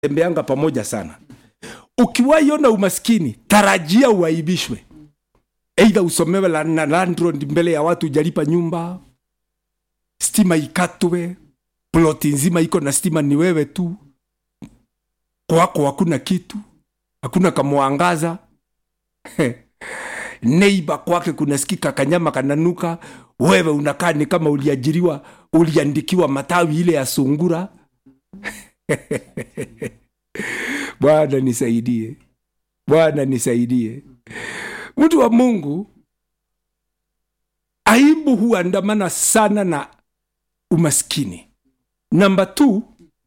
tembeanga pamoja sana ukiwaiona umaskini tarajia uaibishwe eidha usomewe la- na landlord mbele ya watu ujalipa nyumba stima ikatwe ploti nzima iko na stima ni wewe tu kwako hakuna kitu hakuna kamwangaza neiba kwake kunasikika kanyama kananuka wewe unakaa ni kama uliajiriwa uliandikiwa matawi ile ya sungura bwana nisaidie bwana nisaidie mtu wa mungu aibu huandamana sana na umaskini namba t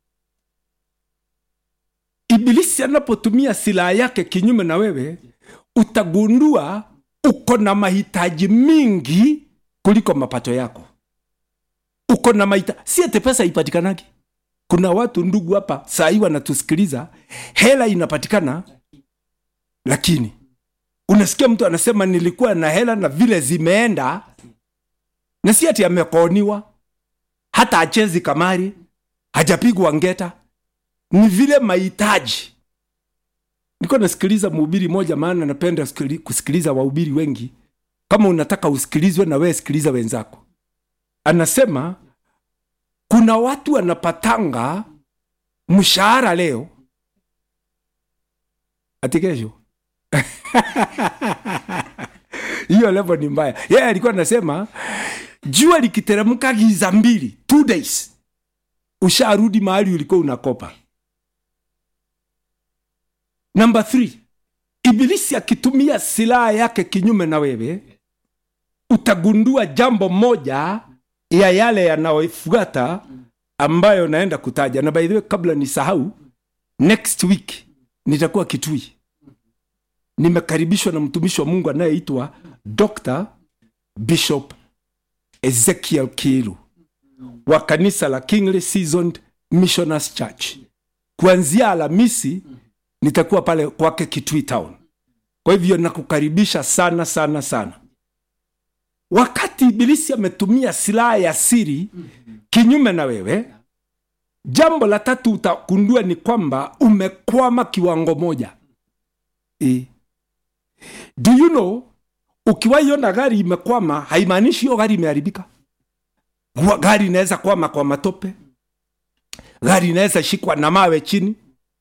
ibilisi anapotumia silaha yake kinyume na wewe utagundua uko na mahitaji mingi kuliko mapato yako uko na mahitaji si ate pesa ipatikanagi kuna watu ndugu hapa saa hii wanatusikiliza hela inapatikana lakini unasikia mtu anasema nilikuwa na hela na vile zimeenda na si ati amekoniwa hata achezi kamari hajapigwa ngeta ni vile mahitaji nilikuwa nasikiliza mhubiri moja maana napenda kusikili- kusikiliza wahubiri wengi kama unataka usikilizwe na wewe sikiliza wenzako anasema kuna watu wanapatanga mshahara leo ati kesho hiyo levo ni mbaya yeye yeah, alikuwa anasema jua likiteremka giza mbili two days usharudi mahali ulikuwa unakopa namba th ibilisi akitumia silaha yake kinyume na wewe utagundua jambo moja ya yale yanayofuata ambayo naenda kutaja na by the way kabla nisahau next week nitakuwa kitui nimekaribishwa na mtumishi wa mungu anayeitwa dr bishop ezekiel kilu wa kanisa la kingly seasoned missioners church kuanzia alhamisi nitakuwa pale kwake kitui town kwa hivyo nakukaribisha sana sana sana wakati ibilisi ametumia silaha ya siri kinyume na wewe jambo la tatu utagundua ni kwamba umekwama kiwango moja e. do you know ukiwaiona gari imekwama haimaanishi hiyo gari imeharibika Gwa- gari inaweza kwama kwa matope gari inaweza shikwa na mawe chini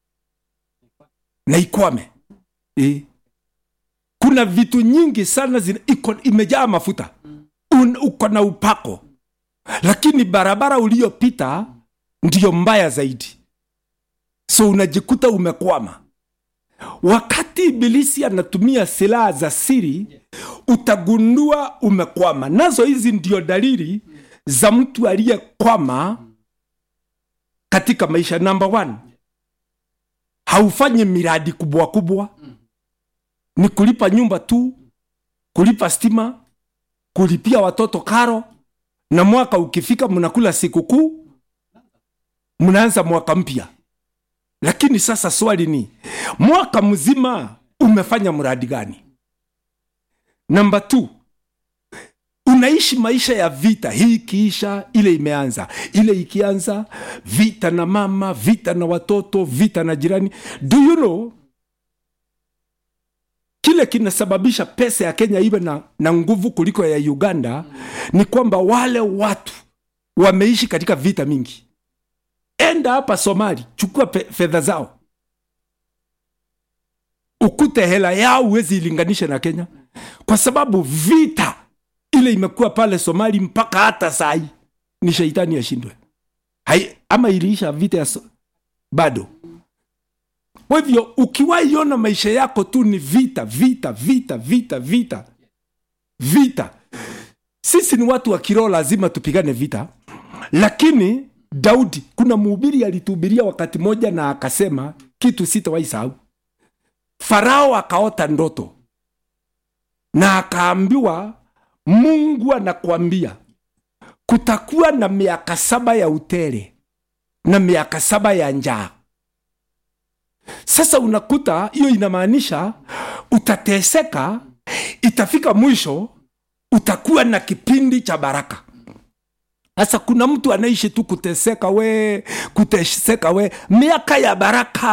na ikwame e. kuna vitu nyingi sana zina, iko, imejaa mafuta Un, uko na upako lakini barabara uliyopita ndiyo mbaya zaidi so unajikuta umekwama wakati ibilisi anatumia silaha za siri utagundua umekwama nazo hizi ndio dalili za mtu aliyekwama katika maisha namba one haufanyi miradi kubwa kubwa ni kulipa nyumba tu kulipa stima kulipia watoto karo na mwaka ukifika mnakula sikukuu mnaanza mwaka mpya lakini sasa swali ni mwaka mzima umefanya mradi gani namba t unaishi maisha ya vita hii ikiisha ile imeanza ile ikianza vita na mama vita na watoto vita na jirani do you know kile kinasababisha pesa ya kenya iwe na, na nguvu kuliko ya uganda ni kwamba wale watu wameishi katika vita mingi enda hapa somali chukua pe- fedha zao ukute hela yao huwezi ilinganisha na kenya kwa sababu vita ile imekuwa pale somali mpaka hata sai ni sheitani ashindwe Hai- ama iliisha vita ya so, bado kwa hivyo ukiwaiona maisha yako tu ni vita vita vita vita vita vita sisi ni watu wa kiroho lazima tupigane vita lakini daudi kuna mhubiri alituhubiria wakati moja na akasema kitu sitawahi sahau farao akaota ndoto na akaambiwa mungu anakwambia kutakuwa na miaka saba ya utele na miaka saba ya njaa sasa unakuta hiyo inamaanisha utateseka itafika mwisho utakuwa na kipindi cha baraka sasa kuna mtu anaishi tu kuteseka we kuteseka we miaka ya baraka